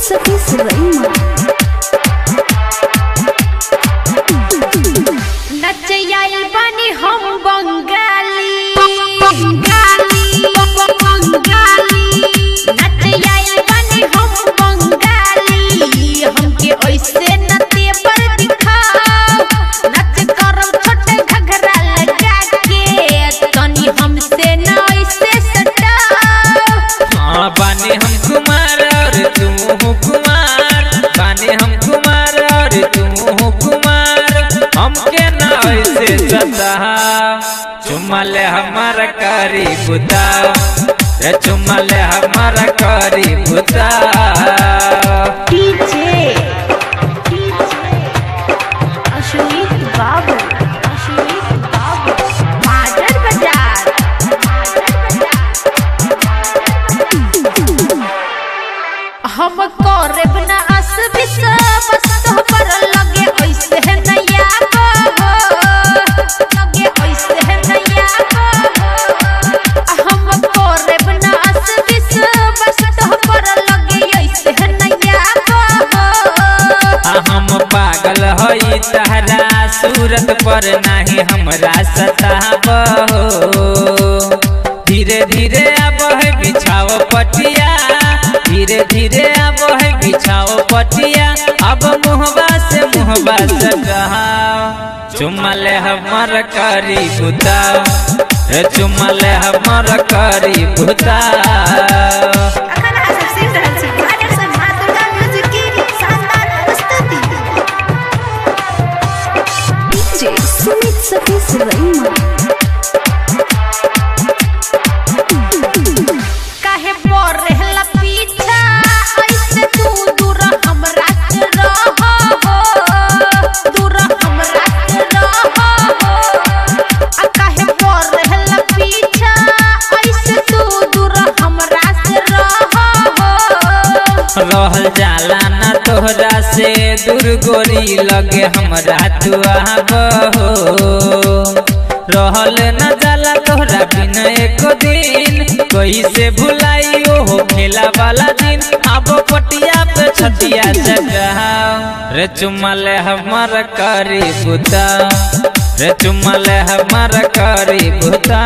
सखी सिवैया नचयाई बनी हम बंगाली बंगाली बंगाली नचयाई बनी हम बंगाली हमके ऐसे नते पर दिखाओ नच करम छोटे घघरा लगा के तनी हमसे न ऐसे सटाओ हाँ बाने हम कुमार और तुम हो कुमार बाने हम कुमार और तुम हो कुमार हमके ना ऐसे सता चुमा ले हमारा करी बुता रे चुमा ले हमारा करी बुता डीजे अश्वित बाबू अश्वित बाबू माडर बाजार हम करब न असबिस बस तो पर लगे ऐसे है नया हो लगे ऐसे है नया हो हम करब न असबिस बस तो पर लगे ऐसे है नया हो आ हम पागल हई तहरा सूरत पर नाही हमरा सताब धीरे धीरे अब है बिछाओ पटिया धीरे धीरे अब है बिछाओ पटिया अब मुहबा से मुहबा सटाओ चुमले हमर करी बुता रे चुमले हमर करी बुता अखन अहाँ सब सुनि रहल छी माडर सन माँ दुर्गा म्यूजिक की शानदार प्रस्तुति डीजे सुमित सखी सिवैया काहे बोर रहला पीछा ऐसे तू दूर हमरा से रह हो दूर हमरा से रह हो आ काहे बोर रहला पीछा ऐसे तू दूर हमरा से रह हो रहल जाला ना तोहरा से दूर गोरी लगे हमरा तू आबहो रहल न जाला तोहरा बिन एक दिन कैसे भुलाई ओहो खेला वाला दिन अब पटिया पे छतिया जगाओ रे चुमले हमर करी बुता रे चुमले हमर करी बुता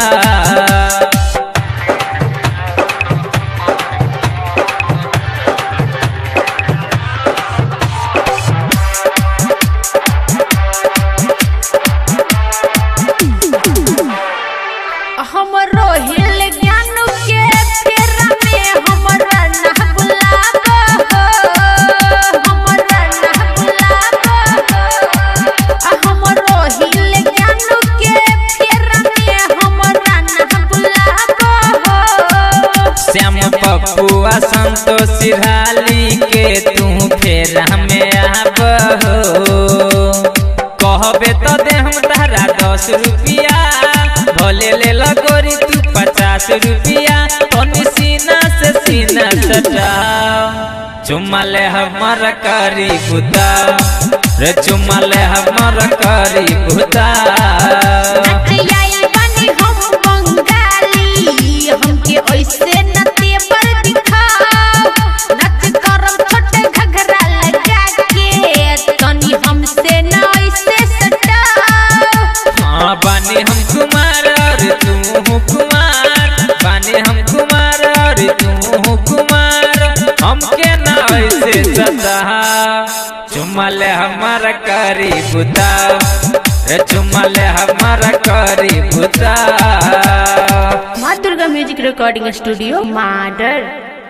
हमरो हिल ज्ञान के फेरा में हमरा ना बुलाब हो हमरा ना बुलाब हो आ हमरो हिल ज्ञान के फेरा में हमरा ना बुलाब हो श्याम पप्पुआ संतोष सिरहाली के तू फेर हमें आब कहबे तो दे हम तहरा दस रुपिया भले ले लगोरी तू पचास रुपिया तनी सीना से सीना सटाओ चुमा ले हमर करी बुता रे चुमा ले हमर करी बुता नचयाई बनी हम बंगाली हमके ऐसे नते पर दिखाओ नच करम छोटे घघरा लगा के तनी हमसे न ऐसे सटाओ हाँ बाने हम कुमार और तू हो कुमार बाने हम कुमार और तू हो कुमार हमके ना ऐसे सता चुमले हमारा करी बुता रे चुमले हमारा करी बुता Maa Durga music recording studio माडर